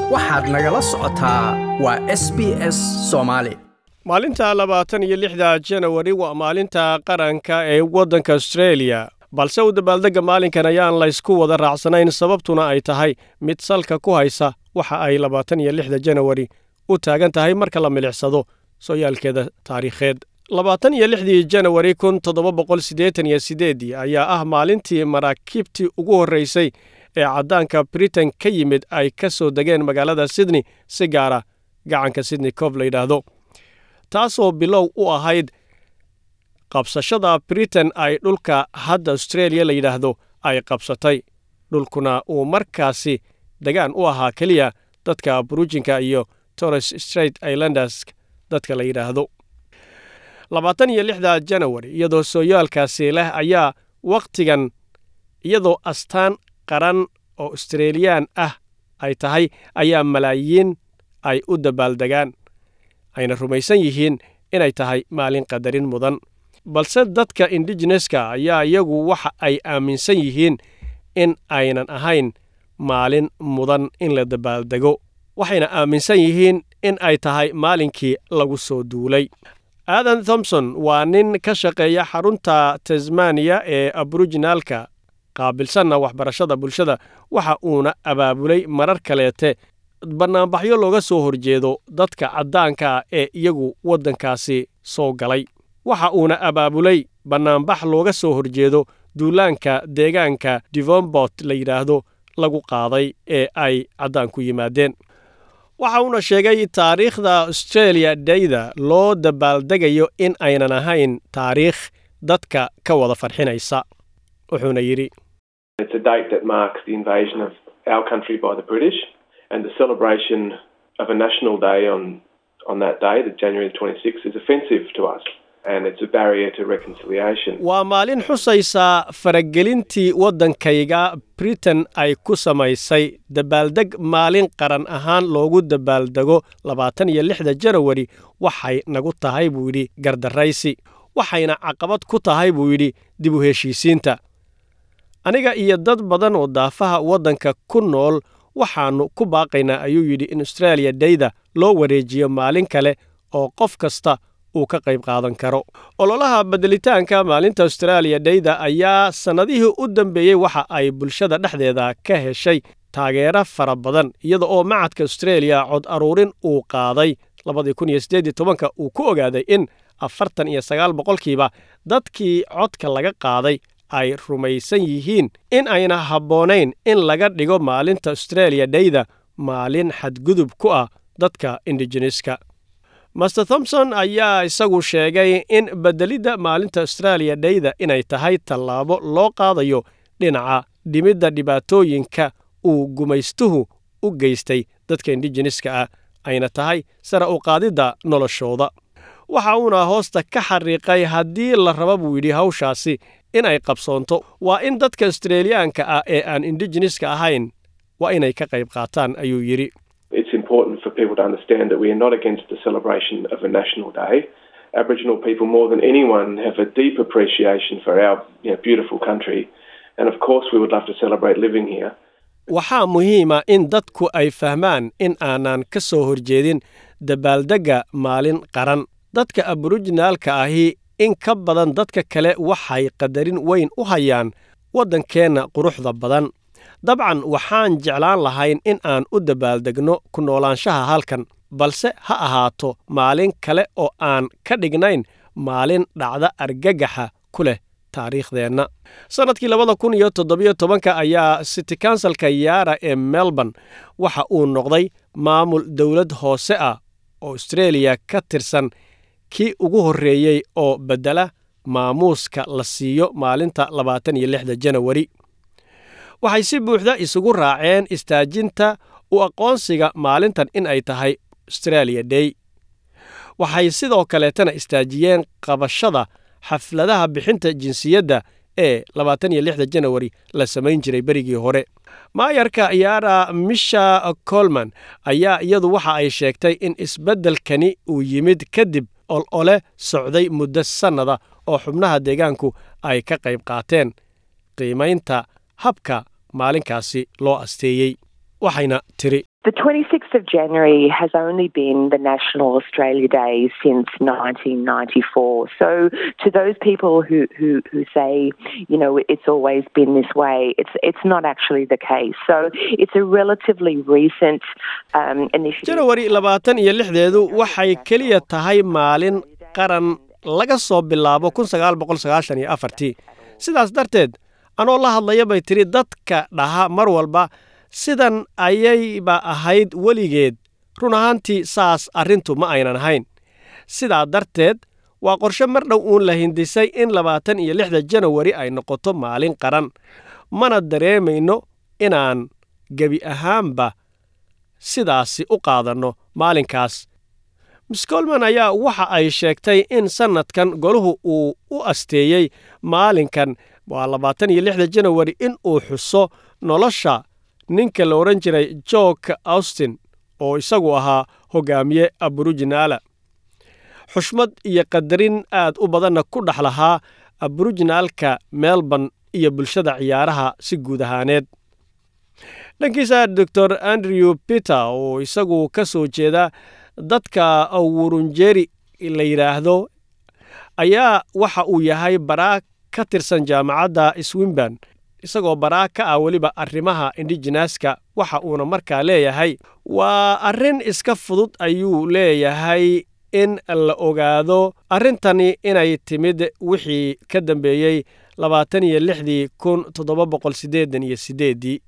waxaad nagala socotaa waa s b s soomaali maalinta labaatan iyo lixda janawari waa maalinta qaranka ee waddanka austreeliya balse u dabaaldegga maalinkan ayaan laysku wada raacsanayn sababtuna ay tahay mid salka ku haysa waxa ay labaatan iyo lixda janawari u taagan tahay marka la milicsado sooyaalkeeda taariikheed labaatan iyo lixdii janawari kun toddoba boqol siddeetan iyo siddeeddii ayaa ah maalintii maraakiibtii ugu horraysay ee caddaanka britain ka yimid ay ka soo degeen magaalada sydney si gaara gacanka sydney coob la yidhaahdo taasoo bilow u ahayd qabsashada britain ay dhulka hadda austreeliya la yidhaahdo ay qabsatay dhulkuna uu markaasi degaan u ahaa keliya dadka burujinka iyo torres straight islanders dadka la yidhaahdo labaatan iyo lixda janawari iyadoo sooyaalkaasi leh ayaa wakhtigan iyadoo astaan qaran oo australiyaan ah ay tahay ayaa malaayiin ay u dabaaldegaan ayna rumaysan yihiin inay tahay maalin qadarin mudan balse dadka indigeneska ayaa iyagu waxa ay aaminsan yihiin in aynan ahayn maalin mudan in la dabaaldego waxayna aaminsan yihiin in ay tahay maalinkii lagu soo duulay aadan thomson waa nin ka shaqeeya xarunta tasmaniya ee aboriginaalka qaabilsanna waxbarashada bulshada waxa uuna abaabulay marar kaleete bannaanbaxyo looga soo horjeedo dadka caddaanka ah ee iyagu waddankaasi soo galay waxa uuna abaabulay bannaanbax looga soo horjeedo duulaanka deegaanka devombort la yidhaahdo lagu qaaday ee ay caddaanku yimaadeen waxa uuna sheegay taariikhda australia dayda loo dabaaldegayo in aynan ahayn taariikh dadka ka wada farxinaysa wuxuuna yidhi It's a date that marks the invasion of our country by the British and the celebration of a national day on, on that day, the January 26th, is offensive to us and it's a barrier to reconciliation. waa maalin xusaysa faragelintii waddankayga britain ay ku samaysay dabaaldeg maalin qaran ahaan loogu dabaaldego labaatan iyo lixda janawari waxay nagu tahay buu yidhi gardarraysi waxayna caqabad ku tahay buu yidhi dib u heshiisiinta aniga iyo dad badan oo daafaha waddanka ku nool waxaannu ku baaqaynaa ayuu yidhi in austraaliya dayda loo wareejiyo maalin kale oo qof kasta uu ka qayb qaadan karo ololaha bedelitaanka maalinta austraaliya dayda ayaa sannadihii u dambeeyey waxa ay bulshada dhexdeeda ka heshay taageero fara badan iyada oo macadka austraeliya cod aruurin uu qaaday labadii kun iyo siddeed iyo tobanka uu ku ogaaday in afartan iyo sagaal boqolkiiba dadkii codka laga qaaday ay rumaysan yihiin in ayna habboonayn in laga dhigo maalinta austraaliya dayda maalin xadgudub ku ah dadka indigeneska master thomson ayaa isagu sheegay in bedelidda maalinta austraaliya dayda inay tahay tallaabo loo qaadayo dhinaca dhimidda dhibaatooyinka uu gumaystuhu u geystay dadka indigeneska ah ayna tahay sare u qaadidda noloshooda waxa uuna hoosta ka xariiqay haddii la raba buu yidhi hawshaasi inay qabsoonto waa in dadka australiyaanka ah ee aan indigeneska ahayn waa inay ka qayb qaataan ayuu yidhi It's important for people to understand that we are not against the celebration of a national day. Aboriginal people, more than anyone, have a deep appreciation for our you know, beautiful country. And of course, we would love to celebrate living here. waxaa muhiima in dadku ay fahmaan in aanan ka soo horjeedin dabaaldegga maalin qaran dadka aborijinaalka ahi in ka badan dadka kale waxay qadarin weyn u hayaan waddankeenna quruxda badan dabcan waxaan jeclaan lahayn in aan u dabaaldegno ku noolaanshaha halkan balse ha ahaato maalin kale oo aan ka dhignayn maalin dhacda argagaxa ku leh taariikhdeenna sannadkii labada kun iyo toddobiyo tobanka ayaa city kansalka yaara ee melbourne waxa uu noqday maamul dowlad hoose ah oo austraeliya ka tirsan kii ugu horreeyey oo beddela maamuuska la siiyo maalinta labaatan iyo lixda janawari waxay si buuxda isugu raaceen istaajinta u aqoonsiga maalintan in ay tahay australia day waxay sidoo kaleetana istaajiyeen qabashada xafladaha bixinta jinsiyadda ee labaatan iyo lixda janawari la samayn jiray berigii hore maayarka yaara misha colman ayaa iyadu waxa ay sheegtay in isbeddelkani uu yimid kadib ol ole socday muddo sannada oo xubnaha deegaanku ay ka qayb qaateen qiimaynta habka maalinkaasi loo asteeyey waxayna tiri The 26th of January has only been the National Australia Day since 1994. So, to those people who, who, who say, you know, it's always been this way, it's it's not actually the case. So, it's a relatively recent um, initiative. janawari labaatan iyo lixdeedu waxay keliya tahay maalin qaran laga soo bilaabo kun sagaal boqol sagaashan iyo afartii sidaas darteed anoo la hadlaya bay tiri dadka dhaha mar walba sidan ayayba ahayd weligeed run ahaantii saas arrintu ma aynan ahayn sidaa darteed waa qorshe mar dhow uun la hindisay in labaatan iyo lixda janawari ay noqoto maalin qaran mana dareemayno inaan gebi ahaanba sidaasi u qaadanno maalinkaas miss colman ayaa waxa ay sheegtay in sannadkan goluhu uu u asteeyey maalinkan waa labaatan iyo lixda janawari in uu xuso nolosha ninka la odhan jiray jork austin oo isagu ahaa hogaamiye aburijinaala xushmad iyo qadarin aad u badanna ku dhex lahaa aburijinaalka melbourne iyo bulshada ciyaaraha si guud ahaaneed dhankiisa doctor andrew peter oo isagu ka soo jeeda dadka wurunjeri la yidhaahdo ayaa waxa uu yahay baraa ka tirsan jaamacadda swinban isagoo baraa ka ah weliba arrimaha indigenaska waxa uuna markaa leeyahay waa arrin iska fudud ayuu leeyahay in la ogaado arrintani inay timid wixii ka dambeeyey labaatan iyo lixdii kun toddoba boqol siddeedan iyo siddeeddii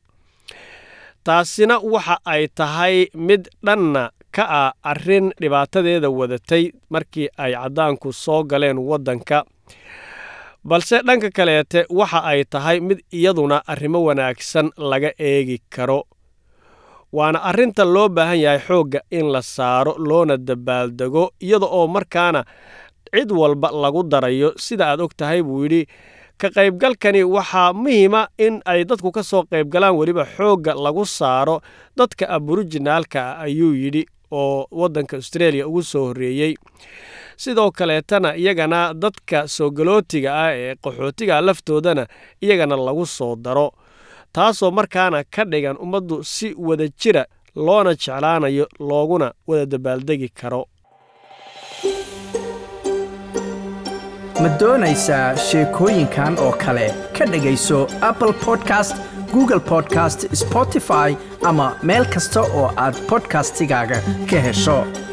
taasina waxa ay tahay mid dhanna ka ah arrin dhibaatadeeda wadatay markii ay caddaanku soo galeen waddanka balse dhanka kaleete waxa ay tahay mid iyaduna arrimo wanaagsan laga eegi karo waana arrinta loo baahan yahay xoogga in la saaro loona dabaaldego iyada oo markaana cid walba lagu darayo sida aad og tahay buu yidhi ka qaybgalkani waxaa muhiima in ay dadku ka soo qaybgalaan weliba xoogga lagu saaro dadka aburijinaalka ah ayuu yidhi oo waddanka austreeliya ugu soo horreeyey sidoo kaleetana iyagana dadka soogolootiga ah ee qaxootiga laftoodana iyagana lagu soo daro taasoo markaana ka dhigan ummaddu si wada jira loona jeclaanayo looguna wada dabaaldegi karo ma doonaysaa sheekooyinkan oo kale ka dhegayso apple podcast google podcast spotify ama meel kasta oo aad bodkastigaaga ka hesho